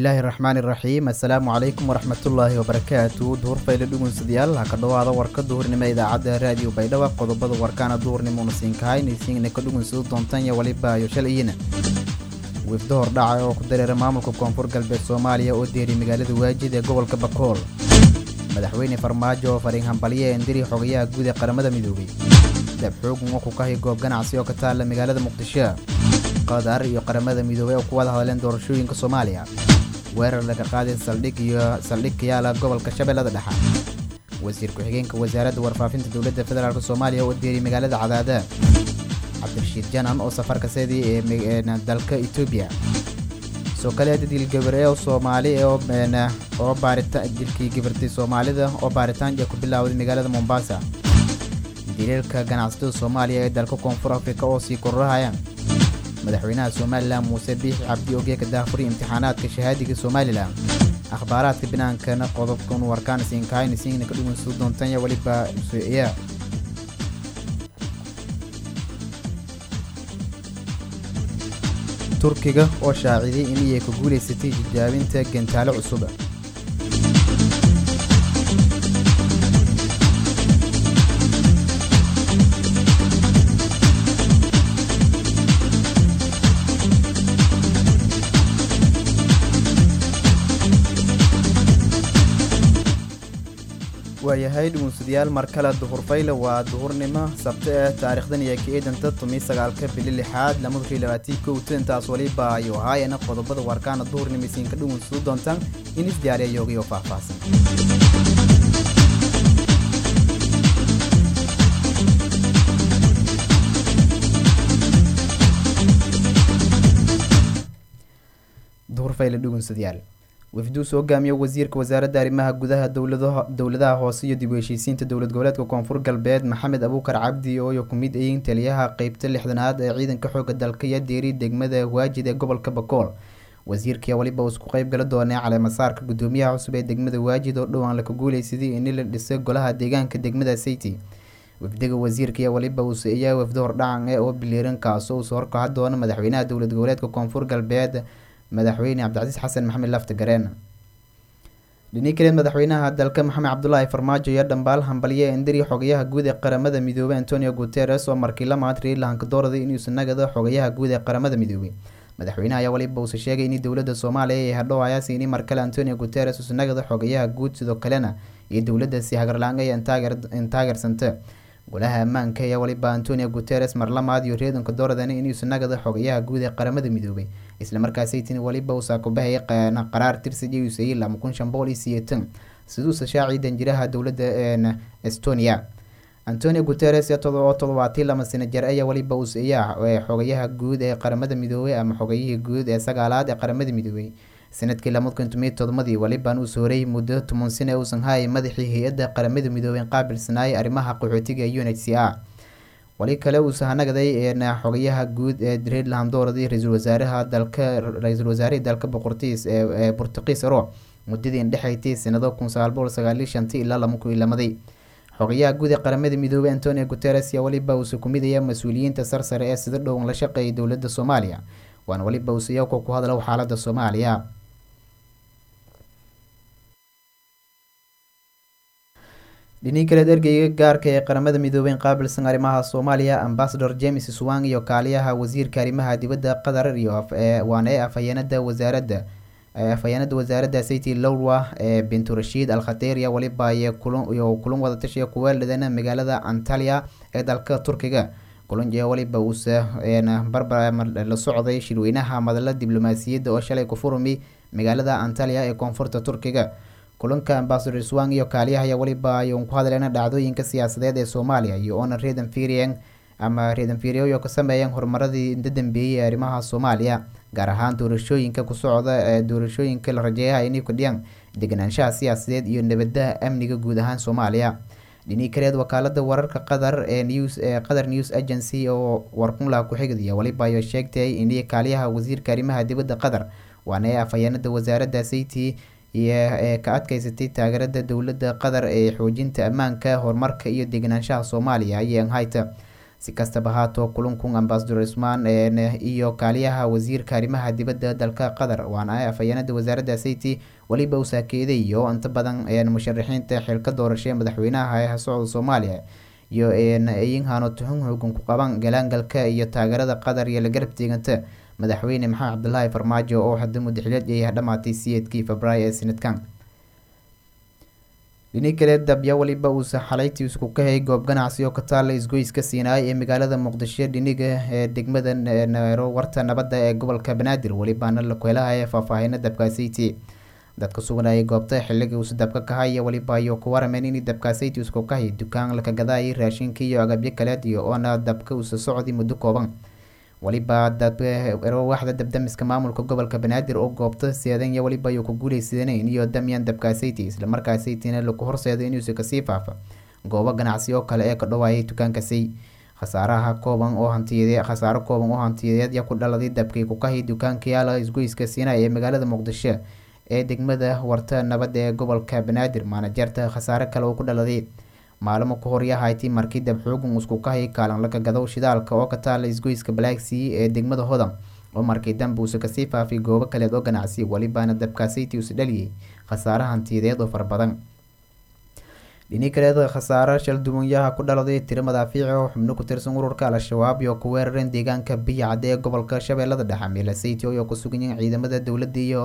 bismillaahi raxmaani raxiim assalaamu calaykum waraxmatullaahi wabarakaatu duhur fayle dhugunsadayaal ha ka dhowaada warka duhurnimo idaacadda raadiyo baydhaba qodobada warkaana duhurnimona siinkahaynaisiingna ka dhugunsado doontan iyo waliba ayo shalayina wifdo hordhaca oo ku dareera maamulka koonfur galbeed soomaaliya oo deeriy magaalada waajid ee gobolka bakool madaxweyne farmaajo oo fariin hambalye endiri xogayaha guud ee qaramada midoobay dabxoogun oo ku kahay goob ganacsi oo ka taalla magaalada muqdisho qatar iyo qaramada midoobay oo ku wada hadleen doorashooyinka soomaaliya weerar laga qaaday saldhig iyo saldhig ka yaala gobolka shabeellada dhexe wasiir ku-xigeenka wasaaradda warfaafinta dowladda federaalk soomaaliya oo deeriy magaalada cadaada cabdirashiid janan oo safarka seedii ee dalka etoobiya soo kaleeda dilgabare oo soomaali oo baarita dilkii gabartay soomaalida oo baaritaan ee ku bilaawday magaalada mombasa daliilka ganacsatada soomaaliya ee dalka koonfur afrika oo sii kororahaya madaxweynaha somalilan muuse biixi cabdi ogeeka daafuri imtixaanaadka shahaadiga somalilan akhbaaraadka binaankana qodobkan warkaan siinkahayn isiingna ka dhugunsado doontanya weliba suiya turkiga oo shaaciday inay ku guulaysatay tijaabinta gantaalo cusub waayahay dhugunsadayaal mar kale duhur fayle waa duhurnimo sabto eh taariikhdan iyo ka eedanta tumi sagaalka bili lixaad lamadukii labaatii kowta intaas waliba ayu ahaayana qodobada warkaana duhurnimo isiinka dhugunsado doontaan in isdiyaariya yoogayo faahfaahsan duhur fayle dhugunsadayaal wafduu soo hogaamiyo wasiirka wasaaradda arrimaha gudaha dowladaha hoose iyo dib u heshiisiinta dowlad goboleedka koonfur galbeed maxamed abuukar cabdi ooyo ku mid ayiin taliyaha qeybta lixdanaad ee ciidanka xooga dalka iyo deeri degmada waajid ee gobolka bakool wasiirkii waliba uu isku qeyb gala doonay caleemasaarka gudoomiyaha cusub ee degmada waajid oo dhowaan laka guuleysaday in la dhisay golaha deegaanka degmada sayti wafdiga wasiirkaiyo waliba uu ayaa wafdo hordhacan ee oo biliiran kaasoo uu soo horkaca doona madaxweynaha dowlad goboleedka koonfur galbeed madaxweyne cabdicasiis xasan maxamed lafta gareen dhinii kaleed madaxweynaha dalka maxamed cabdulaahi farmaajo iyo dhambaal hambalye endiri xogayaha guud ee qaramada midoobey antonio guteres oo markii lamaad reerlahanka dooraday inuusan nagado xogayaha guud ee qaramada midoobey madaxweynaha ayaa waliba uuse sheegay in dowladda soomaaliya ay hadhow ayaasi ini mar kale antonio guteres uusan nagado xogayaha guud sidoo kalena iyo dowladda si hagarlaan ay intaageersanta golaha ammaanka ayaa waliba antonio guteres mar lamaad iyo reedanka dooradan inuusan nagado xogayaha guud ee qaramada midoobey islamarkaasaytin waliba uusaa ku bahayay qaraar tirsi usayay lama kun shan boqol iyo siyeetan siduusa shaacii danjiraha dowladda estonia antonio guteres oo todobaatii lama sano jar ayaa waliba uusayaa xogayaha guud ee qaramada midoobey ama xogayihii guud ee sagaalaad ee qaramada midoobey sanadkii lama kun tomiyo todomadii waliban uu sooray muddo toban sane uusan haayay madaxii hay-adda qaramada midoobey qaabilsanaayay arrimaha qaxootiga u n h c a wali kale uu sahanagaday xogayaha guud ee reedland dooraday ra-iisul wasaaraha dalka ra-iisul wasaarihii dalka boqortiis ee bortuqiis ro muddadii indhexaytay sanado kun sagaal boqol sagaaliyo shantii ilaa lama kun iyo lamaday xogayaha guud ee qaramada midoobey antonio guteres yaa waliba uuse kumidaya mas-uuliyiinta sarsare ee sida dhowan la shaqeeyay dowladda soomaaliya waana waliba uuseyako ku hadlo xaalada soomaaliya dhinii kaleed ergeyga gaarka ee qaramada midoobey qaabilsan arrimaha soomaaliya ambasador james swang iyo kaaliyaha wasiirka arrimaha dibadda qatar iyo waana ee afhayeenada wasaaradda afhayeenada wasaaradda sayti lowwa ee binturashiid al khateria waliba iyo kulan wadatashiya kuweeldhadana magaalada antalya ee dalka turkiga kulanje waliba uuse barbar la socday shirweynaha madala diblomaasiyadda oo shalay ku furmi magaalada antalya ee koonfurta turkiga kulanka ambasador swang iyo kaaliyaha ayaa waliba ayuun ku hadleena dhacdooyinka siyaasadeed ee soomaaliya iyo oona reedan firian ama reedan firiyo ka sameeyeen horumaradii inta dambeeyey ee arrimaha soomaaliya gaar ahaan doorashooyinka ku socda ee doorashooyinka la rajeeyaha inay kordhiyaan deganaanshaha siyaasadeed iyo nabadaha amniga guud ahaan soomaaliya dhinii kaleed wakaalada wararka qatar ee news ee qatar news agency oo warkunlaha ku-xigdiya waliba ayo sheegtay inay kaaliyaha wasiirka arrimaha dibadda qatar waana ee afhayeenada wasaaradda sayti iyo ee ka adkeysatay taageerada dowladda qatar ee xoojinta ammaanka horumarka iyo deganaanshaha soomaaliya ayeen hayta si kastaba haato kulankun ambasador cusmaan iyo kaaliyaha wasiirka arrimaha dibadda dalka qatar waana afhayeenada wasaaradda sayti weliba uu saakeeday iyo inta badan musharaxiinta xilka doorashay madaxweynaha ee socda soomaaliya iyo ayinhano tuhun xoogan ku qaban galaangalka iyo taageerada qatar iyo la garab teeganta madaxweyne maxamed cabdilaahi farmaajo oo hadda mudaxileed yahay dhamaatay siyeedkii februaayo ee sanadkan dhini kale dabya weliba uusa xalayti isku ka hayay goob ganacsi oo ka taala isgoyska siinaay ee magaalada muqdisho dhiniga ee degmada warta nabadda ee gobolka banaadir welibaana la kuhelahaya faahfaahina dabkaasayti dadka suganayay goobta xiliga uusa dabka kahaya weliba ayo ku warameen in dabkaasayti isku kahay dukaan laka gadaayay raashinka iyo agabyo kaleed iyo oona dabka uusa socday muddo kooban weliba waxda dabdamiska maamulka gobolka banaadir oo goobta seedan iyo weliba ayuu ku guuleysadeen iyo damyan dabkaasayti islamarkaasaytina laku horseedo inuusa kasii faafa goobo ganacsi oo kale ee ka dhawaayay dukaankasi khasaaraha kooban oo hantiyade khasaaro kooban oo hantiyadeed ya ku dhaladay dabkii ku kahay dukaanka yaala isgoyska siinay ee magaalada muqdisho ee degmada warta nabadda ee gobolka banaadir maanajeerta khasaare kale oo ku dhaladay maalmo ka hor yahayti markii dab xoogan isku kahay kaalan laga gadow shidaalka oo ka taala isgoyska balaagsii ee degmada hodan oo markii dambe uusa kasii faafay goobo kaleed oo ganacsi welibaana dabkaasayti uusa dhaliyay khasaare hantiyadeed oo fara badan dhini kaleed khasaare shalduwanyaha ku dhaladay tiro madaafiici oo xubno ku tirsan ururka al-shabaab iyo ku weerareen deegaanka biya cadde ee gobolka shabeellada dhexe milasayti oo ku sugan yihiin ciidamada dowladda iyo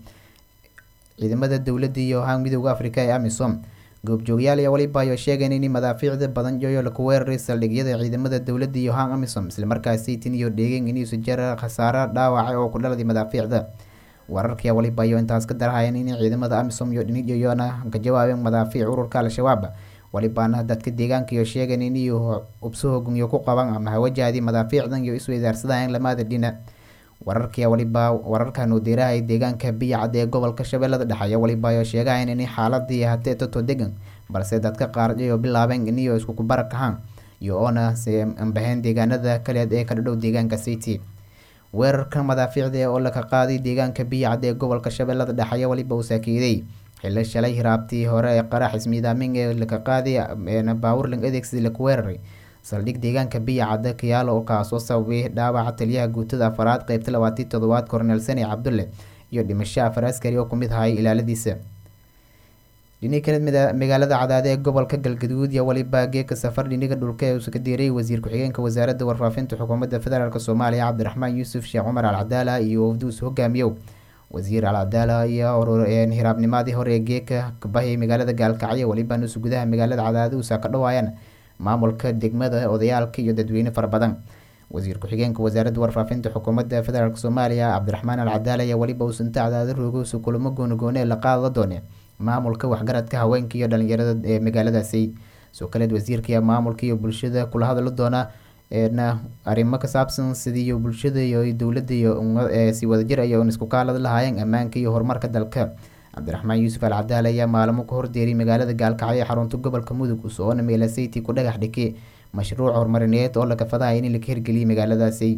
ciidamada dowladda iyo haan midooda africa ee amisom goobjoogyaal ayaa weliba ayo sheegeen in madaafiicda badan yoyo laku weeraray saldhigyada ciidamada dowladda iyo haan amisom islamarkaas saytin iyo dheegeen inuusa jara khasaare dhaawacay oo ku dhaladay madaafiicda wararkaya weliba ayo intaas ka darahayeen in ciidamada amisom iyo dhiniyona ka jawaabeen madaafiic ururka al-shabaab welibaana dadka deegaanka iyo sheegeen in iyo ubsahoogun iyo ku qaban ama hawajaadii madaafiicdan iyo isweydaarsadayeen lamada dhina wararkaya waliba wararkan uu diirahay deegaanka biya cadde ee gobolka shabeellada dhexe ayaa waliba ayo sheegahayn in xaaladii hatee toto degan balse dadka qaar iyo bilaabeen iniyo isku kubarak ahaan iyo oona se ambaheen deegaanada kaleed ee ka dhadhow deegaanka city weerarka madaafiicda oo laka qaaday deegaanka biya cadde ee gobolka shabeellada dhexe ayaa waliba uu saakeeday xilli shalay hiraabtii hore ee qarax ismiidaamin ee laka qaaday baawurling adeegsi laku weeraray saldhig deegaanka biya cadde kayaalo oo kaasoo sababay dhaawaca taliyaha guutada afaraad qeybta labaatii toddobaad korneel sani cabdulle iyo dhimasho afar askari oo kumid ahay ilaaladiisa dhini kaled magaalada cadaade ee gobolka galgaduud iyo weliba geeka safar dhiniga dhulka ee uusa ka diiray wasiir ku-xigeenka wasaaradda warfaafinta xukuumadda federaalk soomaaliya cabdiraxmaan yuusuf sheekh cumar alcadaala iyo wafduus hogaamiyow wasiir alcadaala iyo hiraabnimadii hore ee geeka kabahayay magaalada gaalkacyo weliba nuusa gudaha magaalada cadaade uusa ka dhawaayaan maamulka degmada odayaalka iyo dadweyne fara badan wasiir ku-xigeenka wasaaradda warfaafinta xukuumadda federaalk soomaaliya cabdiraxmaan alcadaala ayaa weliba uusanta cadaado roogowsa kulamo goonagoone la qaada doone maamulka waxgaradka haweenka iyo dhalinyarada ee magaaladaasi soo kaleed wasiirka maamulka iyo bulshada kula hadla doona na arrimo ka saabsan sidii bulshada iyo dowladda iyo si wadajir ay isku kaalad lahaayeen ammaanka iyo horumarka dalka cabdiraxmaan yuusuf al cadaal ayaa maalmo ka hordeeray magaalada gaalkacyo ee xarunta gobolka mudug soona meelasayti ku dhagax dhigay mashruuc horumarineed oo laga fadahaya in laga hirgeliyay magaaladaasi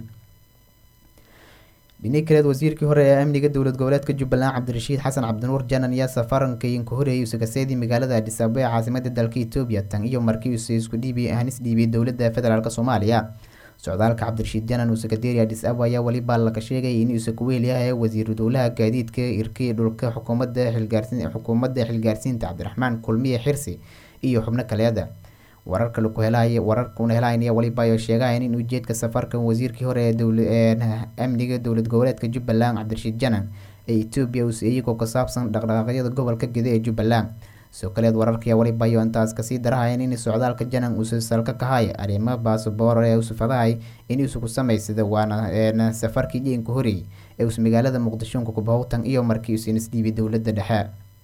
dhini kaleed wasiirkii hore ee amniga dowlad goboleedka jubbaland cabdirashiid xasan cabdinuur janan ayaa safarankayin ka horeeyay usagaseedii magaalada adis ababa ee caasimada dalka etoobiya tan iyo markii uuse isku dhiibay hanis dhiibay dowladda federaalk soomaaliya socdaalka cabdirashiid janan uuse kadeeri adis ababa ayaa weliba laka sheegay in uuse kuweel yahay wasiiru dowlaha gaadiidka irkii dhulka xukuumadda xilgaarsiin xukuumadda xilgaarsiinta cabdiraxmaan kulmiye xirsi iyo xubno kaleeda wararka laku helay wararkuna helaynaya waliba ayo sheegahayn in ujeedka safarkan wasiirkii hore ee amniga dowlad goboleedka jubbaland cabdirashiid janan ee etoobiya uuse iyagoo ka saabsan dhaqdhaqaaqyada gobolka gede ee jubbaland soo kaleed wararkaya waliba ayo intaas kasii darahayan in socdaalka janan uuse salka kahay arrimo baasaboor ee usufadahay in uuse ku samaysada waana safarkii jeenka horeeyay ee uuse magaalada muqdishonka kubahowtan iyo markii uuse isdhiibay dowladda dhexe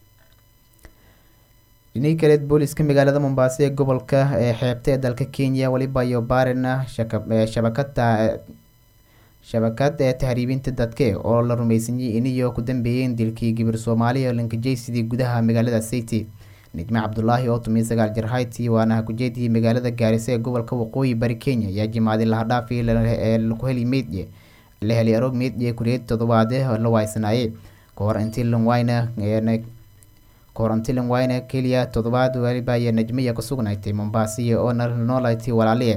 dhinii kaleed booliska magaalada mombaaso ee gobolka ee xeebta ee dalka kenya weliba iyo baarina shabakada shabakad ee tahriibinta dadke oo la rumeysanyay iniyo ku dambeeyeen dilkii gibir soomaaliya linkajaysidii gudaha magaalada city nijme cabdulaahi oo tumiy sagaal jir hayti waana hakujeedii magaalada gaarisa ee gobolka waqooyi bari kenya ayaa jimaaday lahadhaafi laku heli meydye la helay aroog meydye kureed toddobaade la waaysanaayey kahor intii lanwayna korantilan wayna keliya toddobaad waliba ayaa najmiya ka sugnaatay mombaasiya oo noolatay walaaliye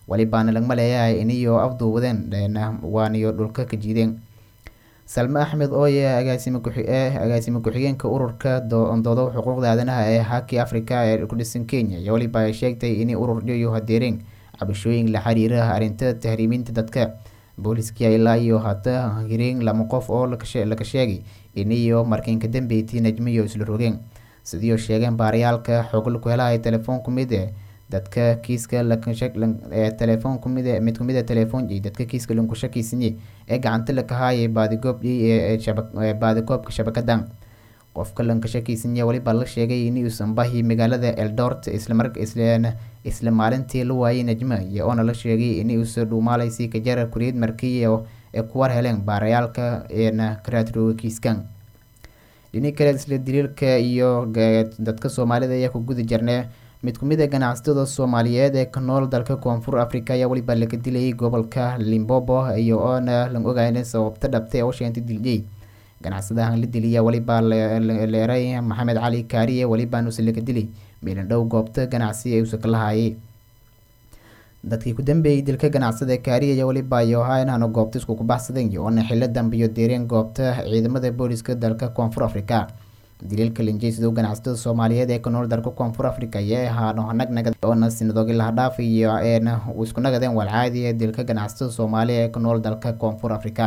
walibaana lagma leeyahay iniyo afduubadeen waaniyo dhulka ka jiideen salme axmed ooye agaasime agaasime ku-xigeenka ururka doodo xuquuqda aadanaha ee haki africa ee ku dhisan kenya iyo waliba ay sheegtay inay urur iyo hadeereen cabashooyin la xiriira arrinta tahriiminta dadka booliskii ilaa iyo hata hireen lama qof oo laka sheegay iniyo markiinka dambeyti najmiyo isla rogeen sidiioo sheegeen baarayaalka xogl ku helahay telefoon kumid e dadka kiiska telefoon kumid mid kumid a telefoon iyo dadka kiiska lanku shakiisanye ee gacanta lakahaayay baadigoob ee baadigoobka shabakadan qofka lanka shakiisanye waliba la sheegay in uusan bahi magaalada eldort isla maalintii la waayay najma iyo oona la sheegay in uusa dhuumaalaysi kajara kuriyad markiya ee kuwar heleen baarayaalka eena karaadrooga kiiskan dhini kale isla daliilka iyo dadka soomaalida ayaa ku guda jirnay mid kumid a ganacsatada soomaaliyeed ee ka nool dalka koonfur africa ayaa weliba laga dilayay gobolka limbobo iyo oona lan ogayn sababta dhabtay oo sheentay diljey ganacsadahan la diliya weliba leeray maxamed cali kaariye welibaanuse laga dilay meelan dhow goobta ganacsi ee usa ka lahaayay dadkii ku dambeeyey dilka ganacsada kaariya iyo weliba iyo ahaa inaanu goobta isku kubaxsadeen iyo oona xilo dambiyo deereen goobta ciidamada booliska dalka koonfur africa daliilka linjeysido ganacsatada soomaaliyeed ee ka nool dalka koonfur africa ayay ahaano nagnagad oona sinadoogi lahadhaaf iyo eena isku nagadeen walcaadi ee dilka ganacsatada soomaaliya ee ka nool dalka koonfur africa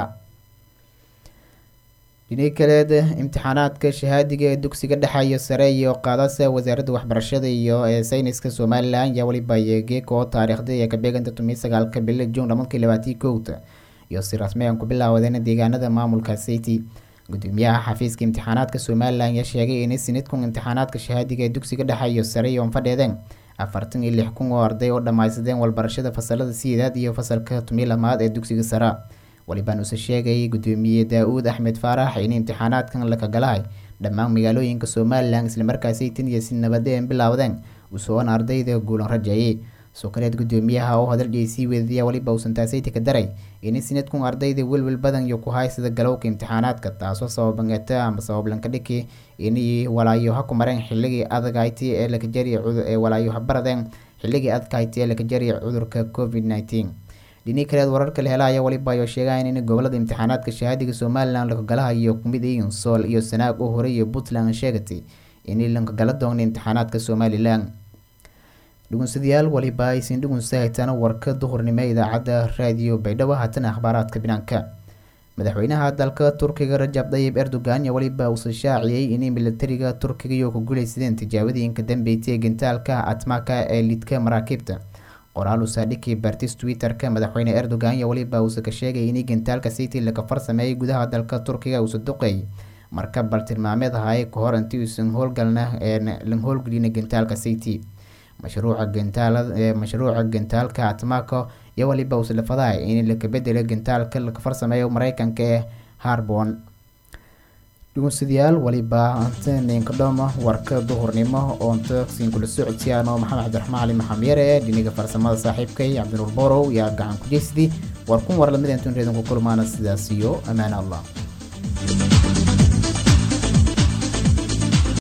dhini kaleed imtixaanaadka shahaadiga ee dugsiga dhexe iyo sare iyo qaadasa wasaaradda waxbarashada iyo ee sayniska somalilan ayaa weliba yeegeeka oo taariikhda ee kabeeganta tumiyi sagaalka bili juun lamadkii labaatii kowta iyo si rasmi aan ku bilaawadeen deegaanada maamulka city gudoomiyaha xafiiska imtixaanaadka somalilan ayaa sheegay inay sinidkun imtixaanaadka shahaadiga ee dugsiga dhexe iyo sare iyo fadheedeen afartan iyo lix kun oo arday oo dhammaysadeen walbarashada fasalada sideedaad iyo fasalka tumiyi lamaad ee dugsiga sare walibaan use sheegay gudoomiye daa-uud axmed faarax in imtixaanaadkan lakagalahay dhammaan magaalooyinka somalilan islamarkaasay tan iyo si nabadeen bilaawdeen usoon ardayda guulan rajeeyay sokaleed gudoomiyaha oo hadal sii weedaya waliba uusan taasayta ka daray in sinadkun ardayda welwel badan iyo ku haysada galowka imtixaanaadka taasoo sababangata ama sabablanka dhiki inay walaayo ha ku mareen xilligii adagayti ee lakajari ee walaayo ha baradeen xilligii adkayti ee lakajari cudurka covid nineteen dhini kaleed wararka la helaya waliba ayo sheegayan in gobolada imtixaanaadka shahaadiga somalilan lakagalahayo kumid yihiin sool iyo sanaag oo hore iyo puntland sheegatay inay lankagala doona imtixaanaadka somalilan dhugunsadayaal waliba aysin dhugunsa haytaan warka duhurnimo idaacadda raadiyo baydhabo haatan akhbaaraadka binaanka madaxweynaha dalka turkiga rajab dayib erdogan iyo waliba uusa shaaciyey inay militariga turkiga iyo ku guuleysadeen tijaabadiinka dambeysay ee gintaalka atmaka ee lidka maraakiibta qoraal usaadhiki bartis twitter-ka madaxweyne erdogan iyo waliba uusa ka sheegay inay gintaalka city laga farsameeyay gudaha dalka turkiga uusa duqeey marka baltilmaameed ahaay kahor intii uusan howlgalna lan howlgelina gintaalka city mashruuca gintaalada mashruuca gintaalka atmako iyo waliba uusa lafadahay in laka bedelo gintaalka laga farsameeyo mareykanka ee harbon dhugunsadayaal waliba anteninkodhoma warka duhurnimo oonta siin kula socodsiyaano maxamed cabdiraxmaan cali maxamyare dhiniga farsamada saaxiibkay cabdinuur borow yaa gacan ku jeysdi war kun war lamid intuun reedan ku kulmaana sidaas iyo ammaan allah